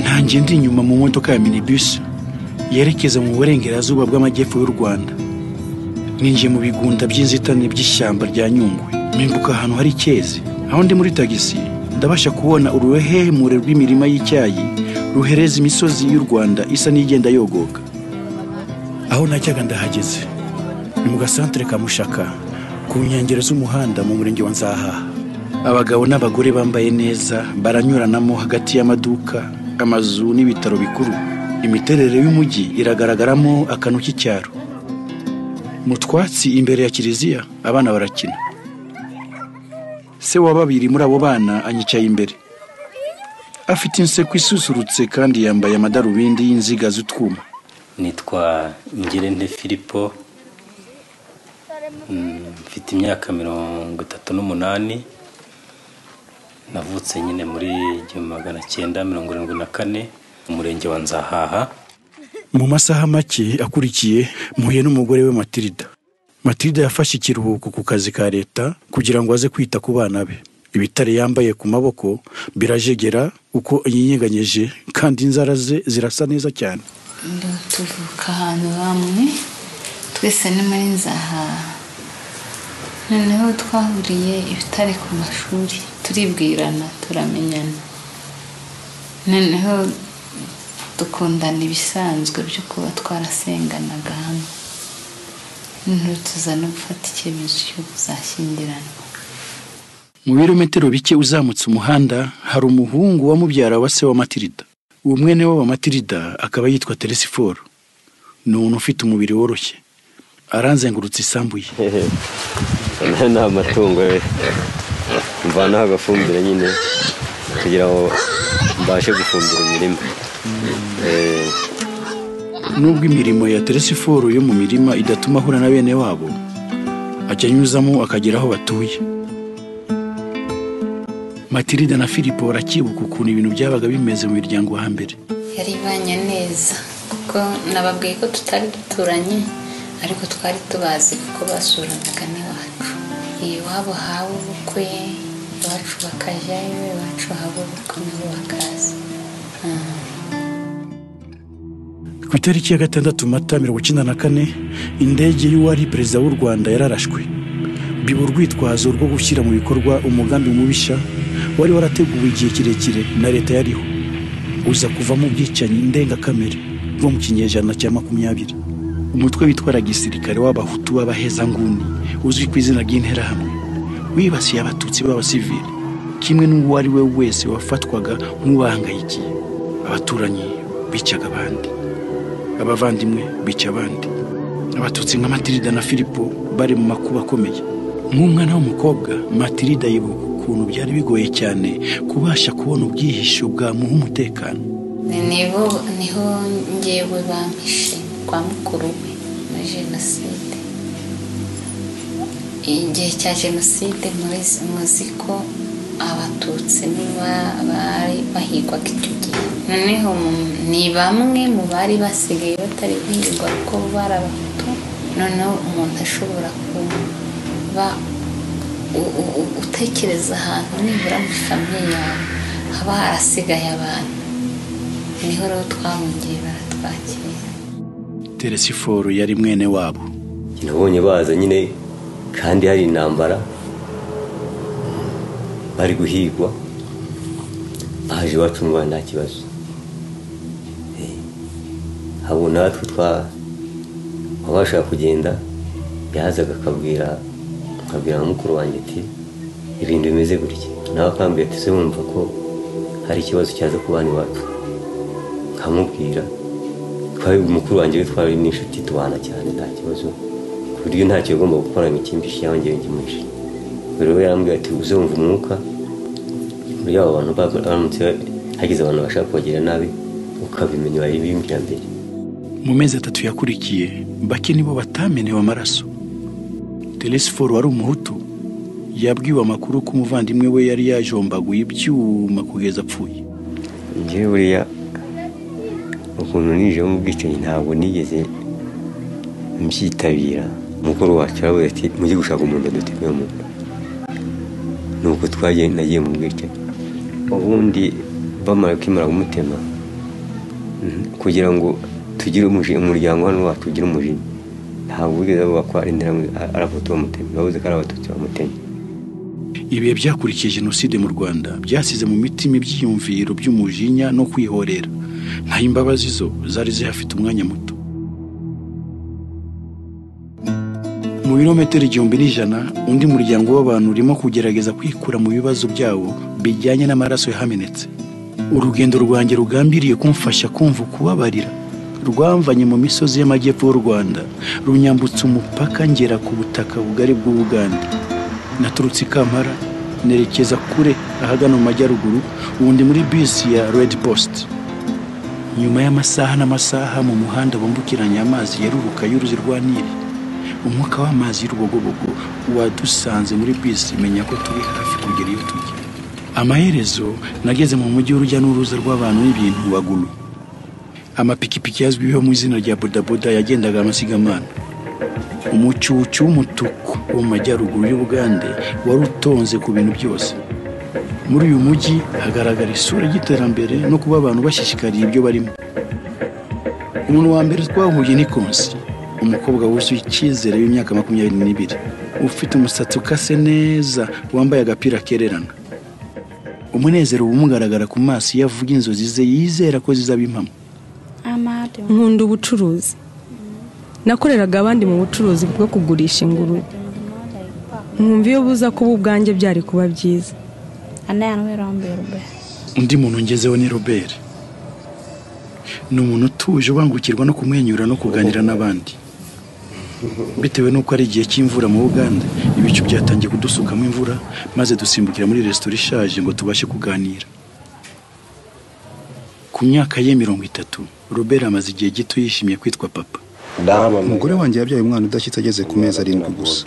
nagiye ndi inyuma mu modoka ya minibus yerekeza mu burengerazuba bw'amajyepfo y'u rwanda ninjiye mu bigunda by'inzitane by'ishyamba rya nyungwe mpimbuka ahantu hari icyezi aho ndi muri tagisi ndabasha kubona uruhehemure rw'imirima y'icyayi ruhereza imisozi y'u rwanda isa n'igenda yogoka aho najyaga ndahageze ni mu gasantere ka mushaka ku nkengero z'umuhanda mu murenge wa nzahaha abagabo n'abagore bambaye neza baranyuranamo hagati y'amaduka amazu n'ibitaro bikuru imiterere y'umujyi iragaragaramo akantu k'icyaro mu twatsi imbere ya kiliziya abana barakina se wa babiri muri abo bana anyicaye imbere afite inseko isusurutse kandi yambaye amadarubindi y'inziga z'utwuma nitwa ngirente filipo Mm, mfite imyaka mirongo itatu n'umunani navutse nyine muri igihumbi magana cyenda mirongo irindwi na kane mu murenge wa nzahaha mu masaha make akurikiye mpuye n'umugore we matilda matilda yafashe ikiruhuko ku kazi ka leta kugira ngo aze kwita ku bana be ibitare yambaye ku maboko birajegera uko yinyeganyeje kandi inzara ze zirasa neza cyane tuvuka ahantu hamwe twese ni muri nzaha noneho twahuriye ibitare ku mashuri turibwirana turamenyana noneho dukundana ibisanzwe byo kuba twarasenganaga hamwe noneho tuza no gufata icyemezo cyo kuzashyingiranwa mu birometero bike uzamutse umuhanda hari umuhungu wa mubyara wa se wa matilda uwo mwene we wa matilda akaba yitwa teresiforo ni umuntu ufite umubiri woroshye aranzengurutse isambuye Aya ni amatungo we mvanaho agafumbire nyine kugira ngo mbashe gufumbira imirima Eh, nubwo imirimo ya teresiforo yo mu mirima idatuma ahura na bene wabo ajya anyuzamo akagera aho batuye matilda na filipo barakibuka ukuntu ibintu byabaga bimeze mu miryango wa mbere yari ibanye neza kuko nababwiye ko tutari duturanye ariko twari tubazi kuko basuranaga n'iwacu iwabo haba ubukwe iwacu bakajyayo iwacu haba ubukwe nabo bakaza ku itariki ya gatandatu mata mirongo icyenda na kane indege y'uwari perezida w'u rwanda yararashwe biba urwitwazo rwo gushyira mu bikorwa umugambi mubisha wari warateguwe igihe kirekire na leta yariho uza kuvamo ubwicanyi ndengakamere bwo mu kinyejana cya makumyabiri umutwe witwara gisirikare w'abahutu b'abahezanguni uzwi ku izina ry'interahamwe wibasiye abatutsi b'abasivili kimwe n'uwo ari we wese wafatwaga nk'ubahangayikiye abaturanyi bicaga abandi abavandimwe bica abandi abatutsi nka matilida na filipo bari mu makuba akomeye nk'umwana w'umukobwa matilida yibuka ukuntu byari bigoye cyane kubasha kubona ubwihisho bwamuha umutekano niho niho ngewe bampishe kwa mukuru we muri jenoside igihe cya jenoside murizi- muzi ko abatutsi nibo bari bahigwaga icyo gihe noneho mu- ni bamwe mu bari basigaye batari guhigwa kuko bo bari abahutu noneho umuntu ashobora kuba u- u- u- utekereza ahantu nibura muri famiye yawe haba harasigaye abantu niho rero twahungiye baratwakira teresiforo yari mwene wabo nabonye baza nyine kandi hari intambara bari guhigwa baje iwacu mu Rwanda nta kibazo Eh, abo natwe twa wabasha kugenda yazaga akabwira akabwira na mukuru wanjye ati ibintu bimeze gutya nawe akambwira ati se wumva ko hari ikibazo cyaza ku bana iwacu nkamubwira twari umukuru wanjye we twari n'inshuti tubana cyane nta kibazo ku buryo ntacyo yagomba gukora ngo ikimbishe yongere ngimwishe buri we yarambwira ati uze wumva umwuka muri abo bantu bago- baramutse hagize abantu bashaka kubagirira nabi ukabimenya wari bimbwira mbere mu mezi atatu yakurikiye bake nibo batamenewe amaraso teresiforo wari umuhutu yabwiwe amakuru ko umuvandimwe we yari yajombaguye ibyuma kugeza apfuye njyewe buriya ukuntu ninjiyemo ubwicanyi ntabwo nigeze mbyitabira mukuru wacu aravuga ati mujye gushaka umuntu duteguye mu nda ni uko twagiye nagiye mu bwicanyi ubundi bamara kwimara kumutema kugira ngo tugire umujinya umuryango hano wacu ugire umujinya ntabwo wigeze bavuga ko ari inzira aravuga bamutemye bavuze ko ari abatutsi bamutemye ibihe byakurikiye jenoside mu rwanda byasize mu mitima ibyiyumviro by'umujinya no kwihorera ntayo imbabazi zo zari zihafite umwanya muto mu birometero igihumbi n'ijana undi muryango w'abantu urimo kugerageza kwikura mu bibazo byabo bijyanye n'amaraso yahamenetse urugendo rwanjye rugambiriye kumfasha kumva ukubabarira rwamvanye mu misozi y'amajyepfo y'u rwanda runyambutsa umupaka ngera ku butaka bugari bw'ubugande naturutse i kampara nerekeza kure ahagana mu majyaruguru ubundi muri bisi ya redi posite nyuma y'amasaha n'amasaha mu muhanda wambukiranya amazi yeruruka y'uruzi rwa nili umwuka w'amazi y'urubogobogo wadusanze muri bisi menya ko turi hafi kugera iyo tujya amaherezo nageze mu mujyi w'urujya n'uruza rw'abantu n'ibintu waguru amapikipiki azwiho mu izina rya bodaboda yagendaga amasigamana umucucu w'umutuku wo mu majyaruguru y'ubugande wari utonze ku bintu byose muri uyu mujyi hagaragara isura y'iterambere no kuba abantu bashishikariye ibyo barimo umuntu wa mbere twahuye ni konsi umukobwa wuzuye icyizere w'imyaka makumyabiri n'ibiri ufite umusatsi ukase neza wambaye agapira kererana umunezero umugaragara ku maso iyo avuga inzozi ze yizera ko zizaba impamo nkunda ubucuruzi nakoreraga abandi mu bucuruzi bwo kugurisha ingurube mwumva iyo buza kuba ubwanjye byari kuba byiza undi muntu ngezeho ni robert ni umuntu utuje ubangukirwa no kumwenyura no kuganira n'abandi bitewe n'uko ari igihe cy'imvura mu buganda ibicu byatangiye kudusukamo imvura maze dusimbukira muri resitora ishaje ngo tubashe kuganira ku myaka ye mirongo itatu robert amaze igihe gito yishimiye kwitwa papa umugore wanjye yabyaye umwana udashyitse ageze ku mezi arindwi gusa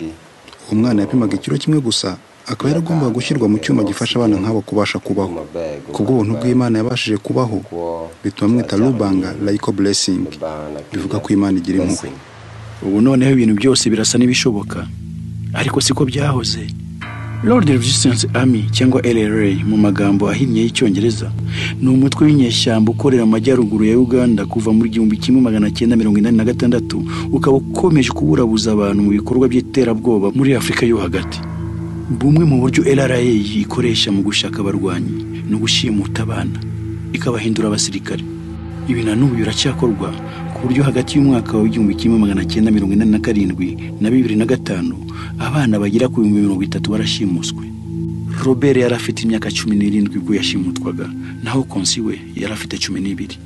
uwo mwana yapimaga ikiro kimwe gusa akaba yaragombaga gushyirwa mu cyuma gifasha abana nk'abo kubasha kubaho kubw'ubuntu bw'imana yabashije kubaho bituma mwita rubanga layiko buresingi bivuga ko imana igira impuhwe ubu noneho ibintu byose birasa n'ibishoboka ariko siko byahoze lord resistance army cyangwa rra mu magambo ahinnye y'icyongereza ni umutwe w'inyeshyamba ukorera mu majyaruguru ya uganda kuva muri igihumbi kimwe magana cyenda mirongo inani na gatandatu ukaba ukomeje kuburabuza abantu mu bikorwa by'iterabwoba muri afurika yo hagati bumwe mu buryo rra ikoresha mu gushaka abarwanyi ni ugushimuta abana ikabahindura abasirikare ibi na n'ubu biracyakorwa ku buryo hagati y'umwaka w'igihumbi kimwe magana cyenda mirongo inani na karindwi na bibiri na gatanu abana bagera ku bihumbi mirongo itatu barashimuswe robert yari afite imyaka cumi n'irindwi ubwo yashimutwaga naho konsi we yari afite cumi n'ibiri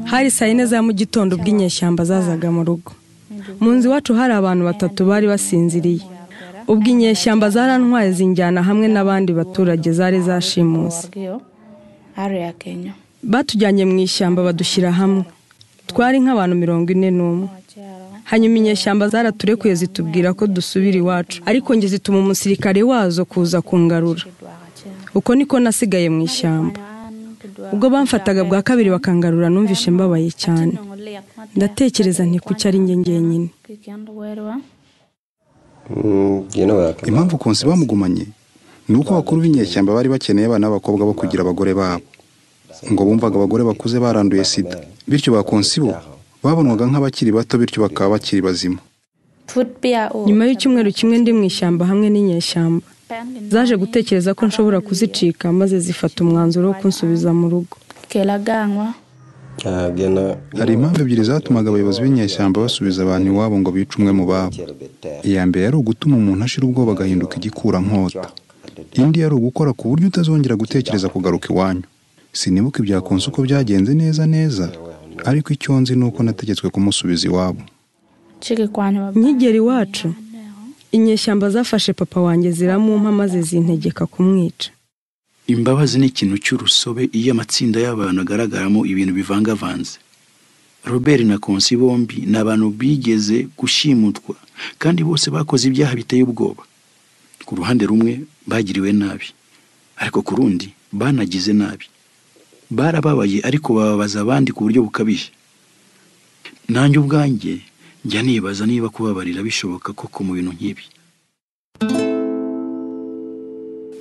hari saa yine za mu gitondo ubwo inyeshyamba zazaga mu rugo mu nzu iwacu hari abantu batatu bari basinziriye ubwo inyeshyamba zarantwaye zinjyana hamwe n'abandi baturage zari zashimuse batujyanye mu ishyamba badushyira hamwe twari nk'abantu mirongo ine n'umwe hanyuma inyeshyamba zaraturekuye zitubwira ko dusubira iwacu ariko njye zituma umusirikare wazo kuza kungarura uko niko nasigaye mu ishyamba ubwo bamfataga bwa kabiri bakangarura numvishe mbabaye cyane ndatekereza nti kuki ari njye njyenyine impamvu konsi bamugumanye ni uko abakuru b'inyeshyamba bari bakeneye abana b'abakobwa bo kugira abagore babo ngo bumvaga abagore bakuze baranduye sida bityo ba konsi bo babonwaga nk'abakiri bato bityo bakaba bakiri bazima nyuma y'icyumweru kimwe ndi mu ishyamba hamwe n'inyeshyamba zaje gutekereza ko nshobora kuzicika maze zifata umwanzuro wo kunsubiza mu rugo hari impamvu ebyiri zatumaga abayobozi b'inyeshyamba basubiza abantu iwabo ngo bice umwe mu babo iya mbere yari ugutuma umuntu ashira ubwoba agahinduka igikurankota indi yari ugukora ku buryo utazongera gutekereza kugaruka iwanyu sinibuka ibya konsa uko byagenze neza neza ariko icyo nzi ni uko nategetswe kumusubiza iwabo nkigera iwacu inyeshyamba zafashe papa wanjye ziramumpa maze zintegeka kumwica imbabazi ni ikintu cy'urusobe iyo amatsinda y'abantu agaragaramo ibintu bivangavanze robert na konsi bombi ni abantu bigeze gushimutwa kandi bose bakoze ibyaha biteye ubwoba ku ruhande rumwe bagiriwe nabi ariko ku rundi banagize nabi barababaye ariko bababaza abandi ku buryo bukabije nanjye ubwanjye njya nibaza niba kubabarira bishoboka koko mu bintu nk'ibi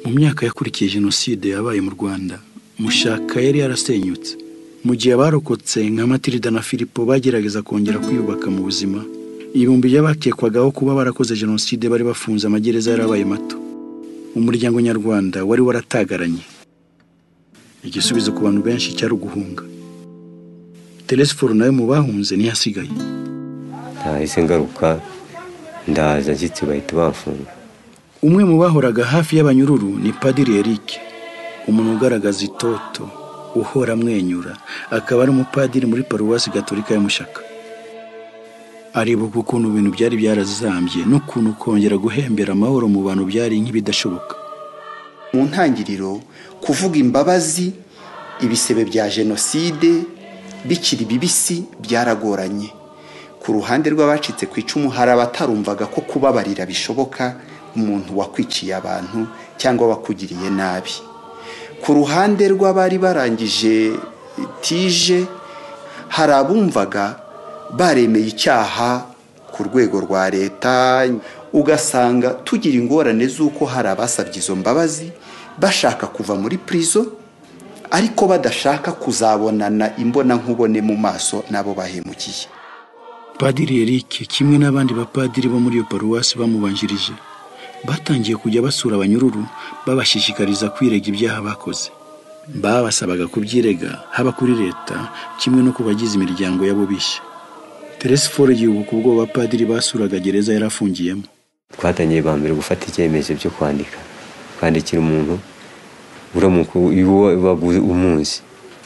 mu myaka yakurikiye jenoside yabaye mu rwanda mushaka yari yarasenyutse mu gihe abarokotse nka matirida na filipo bagerageza kongera kwiyubaka mu buzima ibihumbi by'abakekwagaho kuba barakoze jenoside bari bafunze amagereza yarabaye mato umuryango nyarwanda wari waratagaranye igisubizo ku bantu benshi cyari uguhunga telesiforo nawe mu bahunze ntiyasigaye nahise ngaruka ndaza nshyitsi bahita bafunga umwe mu bahoraga hafi y'abanyururu ni padiri Eric umuntu ugaragaza itoto uhora amwenyura akaba ari umupadiri muri paruwasi gatolika ya Mushaka aribuka ukuntu ibintu byari byarazambye n'ukuntu kongera guhembera amahoro mu bantu byari nk'ibidashoboka mu ntangiriro kuvuga imbabazi ibisebe bya jenoside bikiri bibisi byaragoranye ku ruhande rw'abacitse ku icumu hari abatarumvaga ko kubabarira bishoboka umuntu wakwiciye abantu cyangwa wakugiriye nabi ku ruhande rw'abari barangije tije hari abumvaga baremeye icyaha ku rwego rwa leta ugasanga tugira ingorane z'uko hari abasabye izo mbabazi bashaka kuva muri purizo ariko badashaka kuzabonana imbonankubone mu maso n'abo bahemukiye padiri Eric kimwe n'abandi bapadiri bo muri iyo paruwasi bamubanjirije batangiye kujya basura abanyururu babashishikariza kwirega ibyaha bakoze babasabaga kubyirega haba kuri leta kimwe no ku bagize imiryango yabo bishya teresiforo yibuka ubwo abapadiri basuraga gereza yari afungiyemo twatangiye ba mbere gufata icyemezo cyo kwandika kwandikira umuntu uramuka uwo waguze umunsi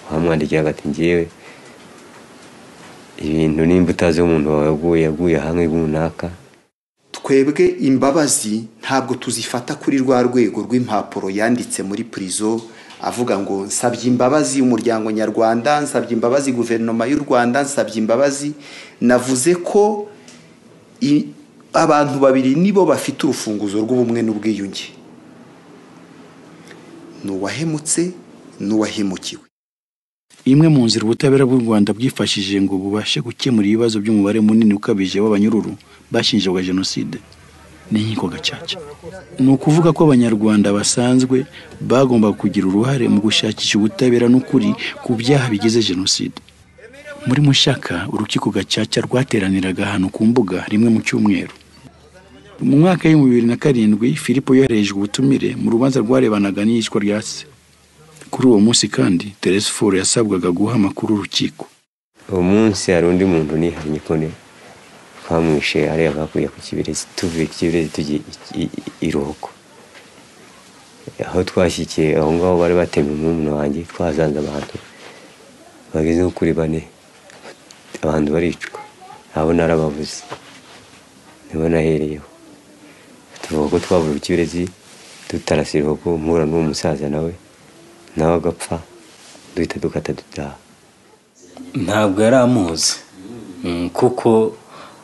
wamwandikira agati ngewe ibintu nimba utazi umuntu wawe yaguye yaguye hamwe runaka twebwe imbabazi ntabwo tuzifata kuri rwa rwego rw'impapuro yanditse muri purizo avuga ngo nsabye imbabazi umuryango nyarwanda nsabye imbabazi guverinoma y'u rwanda nsabye imbabazi navuze ko i- abantu babiri nibo bafite urufunguzo rw'ubumwe n'ubwiyunge ni uwahemutse n'uwahemukiwe imwe mu nzira ubutabera bw'u Rwanda bwifashishije ngo bubashe gukemura ibibazo by'umubare munini ukabije w'abanyururu bashinjwaga jenoside n'inkiko gacaca ni ukuvuga ko abanyarwanda basanzwe bagomba kugira uruhare mu gushakisha ubutabera n'ukuri ku byaha bigize jenoside muri mushaka urukiko gacaca rwateraniraga ahantu ku mbuga rimwe mu cyumweru mu mwaka w'ibihumbi bibiri na karindwi filipo yoherejwe ubutumire mu rubanza rwarebanaga n'iyicwa rya se kuri uwo munsi kandi teresiforo yasabwaga guha amakuru urukiko uwo munsi hari undi muntu nihanye kone twamwishe hariya bakuye ku kibirezi tuvuye ku kibirezi tujya i- i- i- iroko aho twashyikiye aho ngaho bari batema umwumuna wanjye twazanze abantu bageze nko kuri bane abantu baricwa abo narababuze nibo nahereyeho tuvuga ko twavuye ku kibirezi tutarasira iroko mpura n'uwo musaza nawe nawe agapfa duhita dukata dutaha ntabwo yari amuzi Mm, kuko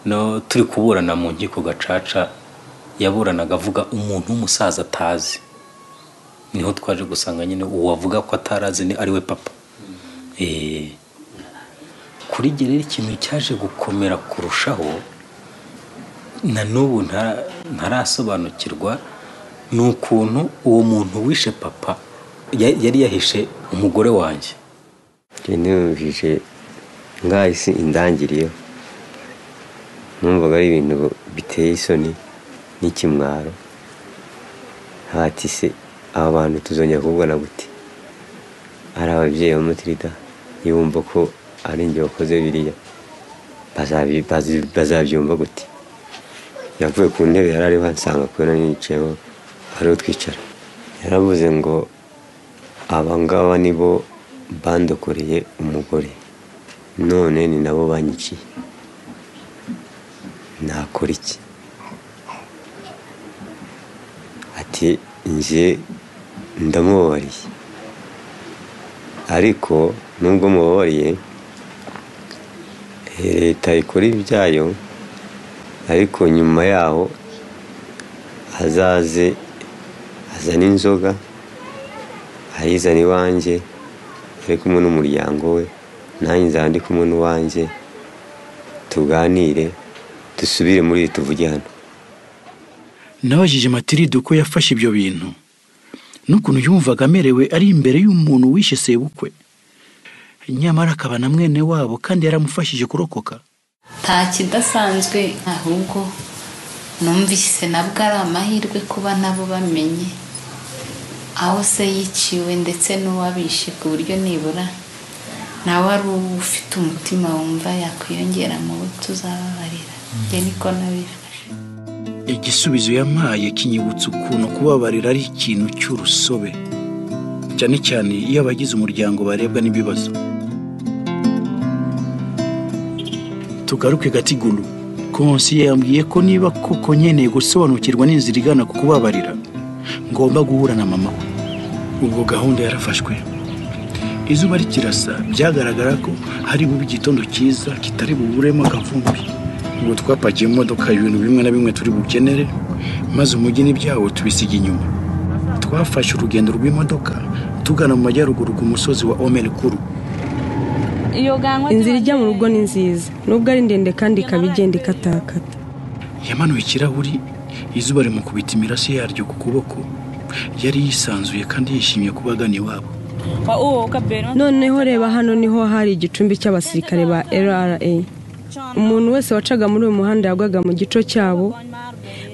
no turi kuburana mu nkiko gacaca yaburanaga avuga umuntu w'umusaza atazi niho twaje gusanga nyine uwavuga ko atarazi ni ari we papa Eh, kuri jye rero ikintu cyaje gukomera kurushaho na n'ubu nta- ntarasobanukirwa ni ukuntu uwo muntu wishe papa ya- yari yahishe umugore wanjye niyumvise nk'aho isi indangiriyeho numvaga ari ibintu biteye isoni n'ikimwaro hatise aba bantu tuzongera kubona gute ari ababyeyi ba mutirida yumva ko ari njye wakoze biriya bazabi- bazi- bazabyumva gute yavuye ku ntebe yari ariho ansanga kubera nicayeho ariho twicara yaravuze ngo abangaba nibo bandokoreye umugore none ni nabo banyiciye nakora iki ati njye ndamubabariye ariko nubwo mubabariye eh, leta ikora ibyayo ariko nyuma yaho azaze azane inzoga ayizana iwanjye ari kumwe n'umuryango we nanjye nzaba ndi kumwe n'uwanjye tuganire dusubire muri iyi tuvuge hano nabajije matiride uko yafashe ibyo bintu n'ukuntu yumvaga amerewe ari imbere y'umuntu wishe sebukwe nyamara akaba na mwene wabo kandi yaramufashije kurokoka nta kidasanzwe ahubwo numvise nabwo ari amahirwe kuba nabo bamenye aho se yiciwe ndetse n'uwabishe ku buryo nibura nawe ari uwo ufite umutima wumva yakwiyongera mu bo tuzababarira njye niko nabifashe igisubizo yampaye kinyibutsa ukuntu kubabarira ari ikintu cy'urusobe cyane cyane iyo abagize umuryango barebwa n'ibibazo tugaruke gatiguru konsi yambwiye ko niba koko nkeneye gusobanukirwa n'inzira igana ku kubabarira ngomba guhura na mama we ubwo gahunda yarafashwe izuba rikirasa byagaragara ko hari bube igitondo cyiza kitari buburemo akavumbi ubwo twapakiye mu modoka ibintu bimwe na bimwe turi bukenere maze umujyi n'ibyawo tubisiga inyuma twafashe urugendo rw'imodoka tugana mu majyaruguru ku musozi wa omeri kuru inzira ijya mu rugo ni nziza nubwo ari ndende kandi ikaba igenda ikatakata yamanuye ikirahuri izuba rimukubita imirase yaryo ku kuboko yari yisanzuye kandi yishimiye kuba agana iwabo noneho reba hano niho hari igicumbi cy'abasirikare ba rra umuntu wese wacaga muri uyu muhanda yagwaga mu gico cyabo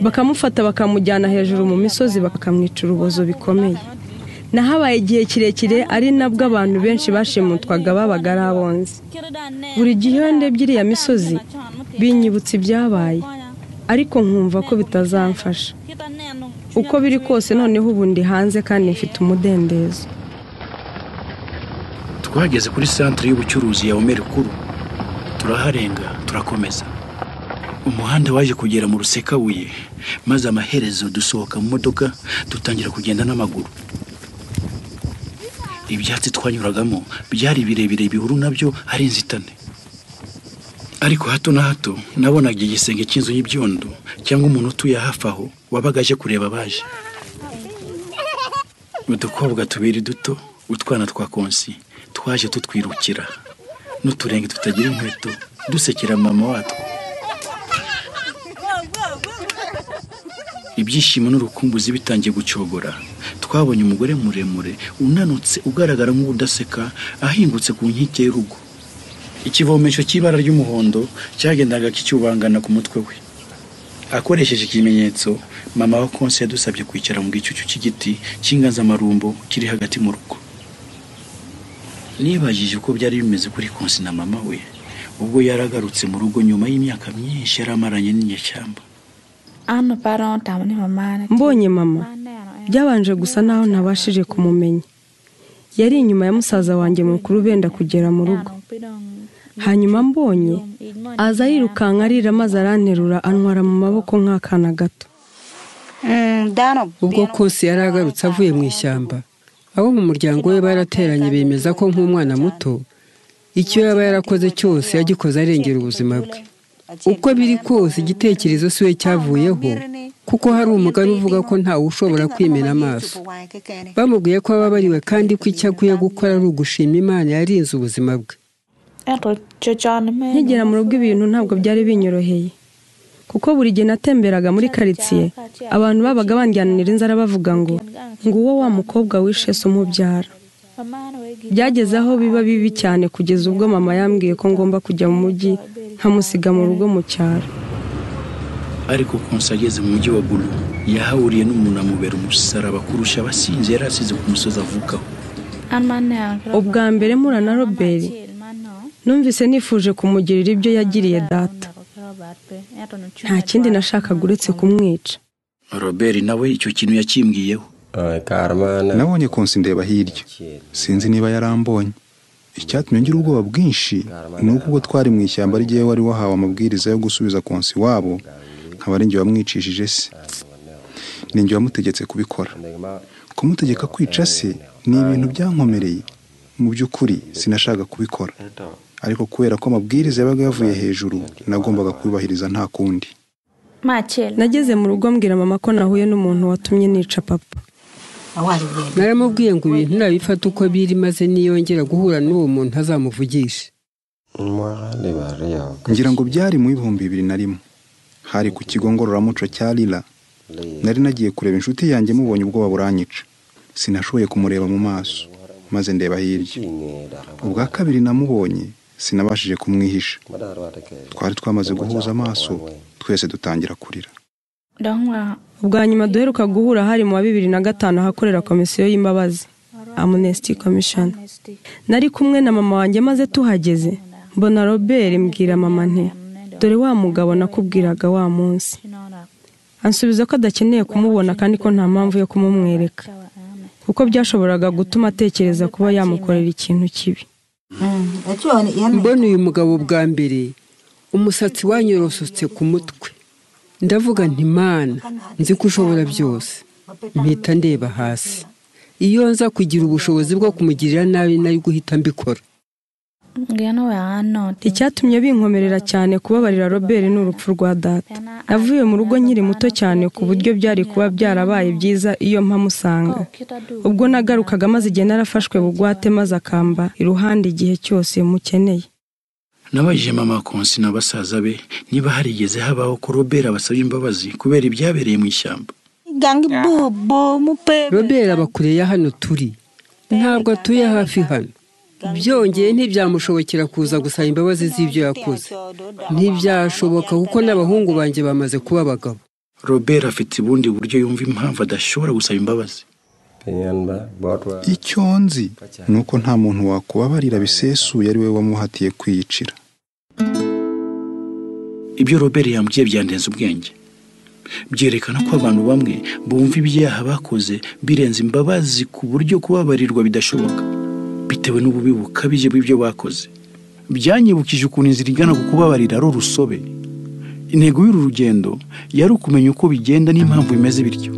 bakamufata bakamujyana hejuru mu misozi bakamwica urubozo bikomeye nahabaye igihe kirekire ari nabwo abantu benshi bashimutwaga babaga ari abonzi buri gihe iyo ndebye iriya misozi binyibutsa ibyabaye ariko nkumva ko bitazamfasha uko biri kose noneho ubu ndi hanze kandi mfite umudendezo twageze kuri santire y'ubucuruzi ya omeri kuru turaharenga turakomeza umuhanda waje kugera mu rusekabuye maze amaherezo dusohoka mu modoka dutangira kugenda n'amaguru ibyatsi twanyuragamo byari birebire bihuru nabyo ari inzitane ariko hato na hato nabonaga igisenge cy'inzu y'ibyondo cyangwa umuntu utuye hafi aho wabaga aje kureba abaje udukobwa tubiri duto utwana twa konsi twaje tutwirukira n'uturenge tutagira inkweto dusekera mama watwo ibyishimo n'urukumbuzi bitangiye gucogora twabonye umugore muremure unanutse ugaragara nk'udaseka ahingutse ku nkike y'urugo ikivomesho cy'ibara ry'umuhondo cyagendaga kicyubangana ku mutwe we akoresheje ikimenyetso mama wa konse yadusabye kwicara mu gicucu cy'igiti cy'inganzamarumbo kiri hagati mu rugo nibajije uko byari bimeze kuri konsi na mama we ubwo yaragarutse mu rugo nyuma y'imyaka myinshi yari amaranye n'inyeshyamba mbonye mama byabanje gusa naho ntabashije kumumenya yari inyuma ya musaza wanjye mukuru benda kugera mu rugo hanyuma mbonye aza yirukanka arira maze aranterura antwara mu maboko nk'akana gato ubwo kose yari agarutse avuye mu ishyamba abo mu muryango we barateranye bemeza ko nk'umwana muto icyo yaba yarakoze cyose yagikoze arengera ubuzima bwe uko biri kose igitekerezo si we cyavuyeho kuko hari umugari uvuga ko ntawe ushobora kwimena amaso bamubwiye ko ababariwe kandi ko icyo akwiye gukora ari ugushima imana yarinze ubuzima bwe nkigera mu rugo ibintu ntabwo byari binyoroheye kuko buri gihe natemberaga muri karitsiye abantu babaga bandyanira inzara bavuga ngo nguwo wa mukobwa wishe se umubyara byageze aho biba bibi cyane kugeza ubwo mama yambwiye ko ngomba kujya mu mujyi nkamusiga mu rugo mu cyaro ariko konsa ageze mu mujyi wa guru yahahuriye n'umuntu amubera umusaraba kurusha abasinzi yari asize ku musozi avukaho ubwa mbere mpura na robert numvise nifuje kumugirira ibyo yagiriye data nta kindi nashakaga uretse kumwica robert nawe icyo kintu yakimbwiyeho nabonye konsi ndeba hirya sinzi niba yarambonye icyatumye ngira ubwoba bwinshi ni uko ubwo twari mu ishyamba ry'iwe wari wahawe amabwiriza yo gusubiza konsi wabo nkaba ari njye wamwicishije se ni njye wamutegetse kubikora kumutegeka kwica se ni ibintu byankomereye mu by'ukuri sinashaka kubikora ariko kubera ko amabwiriza yabaga yavuye hejuru nagombaga kubibahiriza nta kundi nageze mu rugo mbwira mama ko nahuye n'umuntu watumye nica papa naramubwiye ngo ibintu nabifata uko biri maze niyongera guhura n'uwo muntu azamuvugishe ngira ngo byari mu ibihumbi bibiri na rimwe hari ku kigo ngororamuco cya rira nari nagiye kureba inshuti yanjye mubonye ubwoba buranyica sinashoboye kumureba mu maso maze ndeba hirya ubwa kabiri namubonye sinabashije kumwihisha twari twamaze guhuza amaso twese dutangira kurira ubwa nyuma duheruka guhura hari mu wa bibiri na gatanu ahakorera komisiyo y'imbabazi amunesiti komishoni nari kumwe na mama wanjye maze tuhageze mbona robert mbwira mama nte dore wa mugabo nakubwiraga wa munsi ansubiza ko adakeneye kumubona kandi ko nta mpamvu yo kumumwereka kuko byashoboraga gutuma atekereza kuba yamukorera ikintu kibi mbona uyu mugabo bwa mbere umusatsi wanyorosotse ku mutwe ndavuga nti mana nzi ko ushobora byose mpita ndeba hasi iyo nza kugira ubushobozi bwo kumugirira nabi nari guhita mbikora icyatumye binkomerera cyane kubabarira robert ni urupfu rwa data navuye mu rugo nkiri muto cyane ku buryo byari kuba byarabaye byiza iyo mpamusanga ubwo nagarukaga maze igihe narafashwe bugwate maze akamba iruhande igihe cyose mukeneye nabajije mama konsi na basaza be niba harigeze habaho ko robert abasabye imbabazi kubera ibyabereye mu ishyamba robert aba kure ya hano turi ntabwo atuye hafi hano byongeye ntibyamushobokera kuza gusaba imbabazi z'ibyo yakoze ntibyashoboka kuko n'abahungu banjye bamaze kuba abagabo robert afite ubundi buryo yumva impamvu adashobora gusaba imbabazi icyo nzi ni uko nta muntu wakubabarira bisesuye ari we wamuhatiye kwiyicira ibyo robert yambwiye byandenze ubwenge byerekana ko abantu bamwe bumva ibyaha bakoze birenze imbabazi ku buryo kubabarirwa bidashoboka bitewe n'ububi bukabije bw'ibyo bakoze byanyibukije ukuntu inzira igana ku kubabarira ari urusobe intego y'uru rugendo yari ukumenya uko bigenda n'impamvu bimeze bityo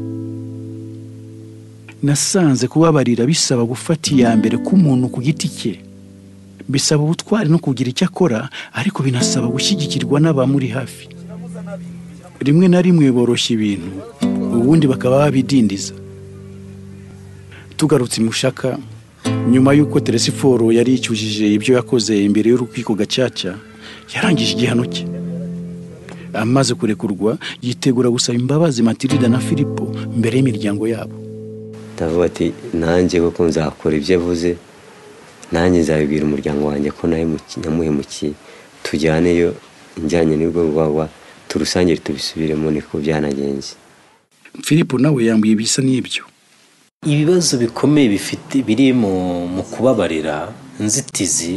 nasanze kubabarira bisaba gufata iya mbere k'umuntu ku giti cye bisaba ubutwari no kugira icyo akora ariko binasaba gushyigikirwa n'abamuri hafi rimwe na rimwe boroshya ibintu ubundi bakaba babidindiza tugarutse imushaka nyuma y'uko teresiforo yari yicyujije ibyo yakoze imbere y'urukiko gacaca yarangije igihano cye amaze kurekurwa yitegura gusaba imbabazi matirida na filipo mbere y'imiryango yabo ndavuga ati nanjye kuko nzakora ibyo avuze nanjye nzabibwira umuryango wanjye ko namuhemukiye tujyaneyo injyanye n'ubwoba turusangire tubisubiremo niko byanagenze filipo nawe yambuye ibisa n'ibyo ibibazo bikomeye bifite biri mu kubabarira inzitizi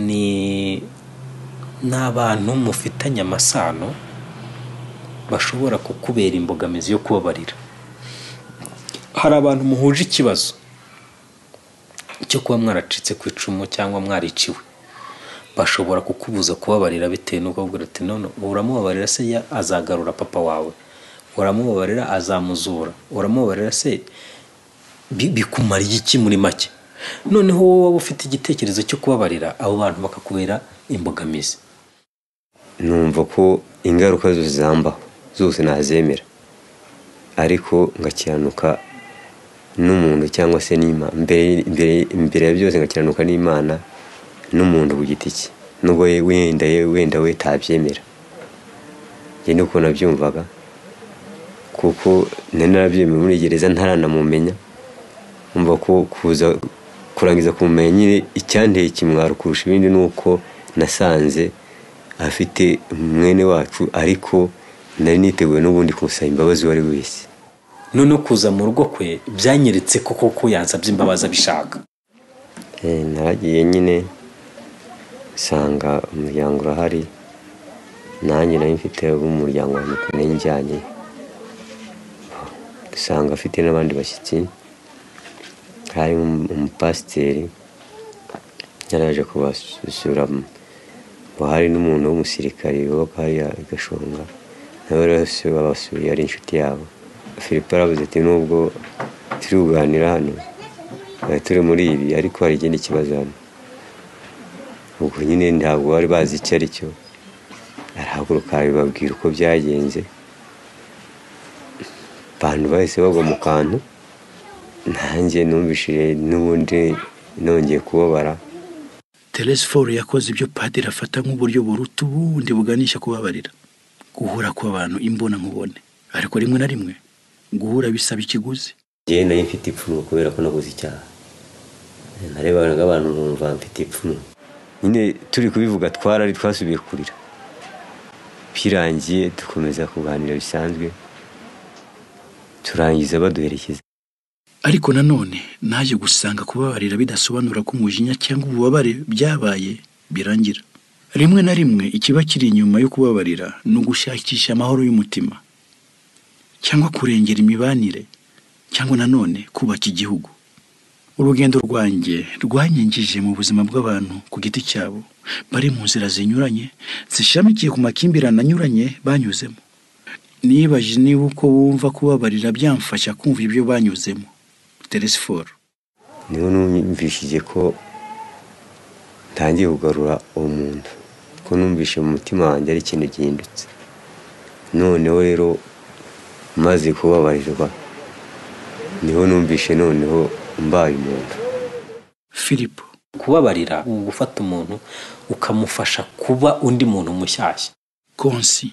ni n'abantu mufitanye amasano bashobora kukubera imbogamizi yo kubabarira hari abantu muhuje ikibazo cyo kuba mwaracitse ku icumu cyangwa mwariciwe bashobora kukubuza kubabarira bitewe n'uko bavuga ati none uramubabarira se azagarura papa wawe uramubabarira azamuzura uramubabarira se bikumariye iki muri make noneho wowe waba ufite igitekerezo cyo kubabarira abo bantu bakakubera imbogamizi numva ko ingaruka zose zambaho zose nazemera ariko ngakiranuka n'umuntu cyangwa se n'imana imbere ya byose ngakiranuka n'imana n'umuntu ku giti cye n'ubwo wenda wenda we tabyemera njye nuko nabyumvaga kuko nari narabyemeye muri gereza ntaranamumenya umva ko kuza kurangiza kumenya nyine icyanteye ikimwaro kurusha ibindi ni uko nasanze afite mwene wacu ariko nari niteguye n'ubundi kumusaba imbabazi uwo ari wese none kuza mu rugo kwe byanyeretse ko koko yansabye imbabazi abishaka naragiye nyine usanga umuryango urahari nanjye nayo mfite umuryango wanjye ukuntu njyanye usanga afite n'abandi bashyitsi hari umupasiteri yaraje kubasura hari n'umuntu w'umusirikare wubaka hariya gashonga nawe rwose babasuye ari inshuti yabo filipo aravuze ati nubwo turi kuganira hano turi muri ibi ariko hari ikindi kibazo hano ubwo nyine ntabwo bari bazi icyo ari cyo arahaguruka bababwira uko byagenze abantu bahise bagwa mu kantu nanjye numvishije n'ubundi nongeye kubabara teresiforo yakoze ibyo padiri afata nk'uburyo buruta ubundi buganisha kubabarira guhura kw'abantu imbona nkubone ariko rimwe na rimwe guhura bisaba ikiguzi njyewe nayo mfite ipfunwe kubera ko naguze icyaha narebanaga abantu nkumva mfite ipfunwe nyine turi kubivuga twarari twasubiye kurira birangiye dukomeza kuganira bisanzwe turangiza baduherekeza ariko nanone naje gusanga kubabarira bidasobanura ko umujinya cyangwa ububabare byabaye birangira rimwe na rimwe ikiba kiri inyuma yo kubabarira ni ugushakisha amahoro y'umutima cyangwa kurengera imibanire cyangwa nanone kubaka igihugu urugendo rwanjye rwanyingije mu buzima bw'abantu ku giti cyabo bari mu nzira zinyuranye zishamikiye ku makimbirane anyuranye banyuzemo nibajije niba uko wumva kubabarira byamfasha kumva ibyo banyuzemo teresiforo niho numvishije ko ntangiye kugarura uwo muntu ko numvise mu mutima wanjye ari ikintu gihindutse noneho rero maze kubabarirwa niho numvise noneho mbaye umuntu filipo kubabarira ni ugufata umuntu ukamufasha kuba undi muntu mushyashya konsi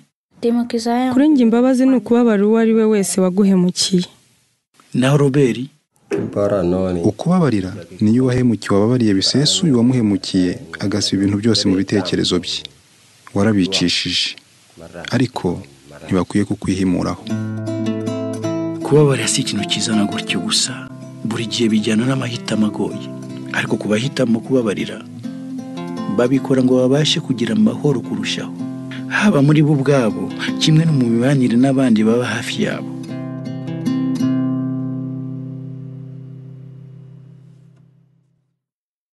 kurenga imbabazi ni ukubabarira uwo ari we wese waguhemukiye na roberi ukubabarira niyo uwahemukiye wababariye bisesuye uwamuhemukiye agasiba ibintu byose mu bitekerezo bye warabicishije ariko ntibakwiye kukwihimuraho kubabarira si ikintu kizana gutyo gusa buri gihe bijyana n'amahitamo agoye ariko ku bahitamo kubabarira babikora ngo babashe kugira amahoro kurushaho haba muri bo ubwabo kimwe no mu mibanire n'abandi baba hafi yabo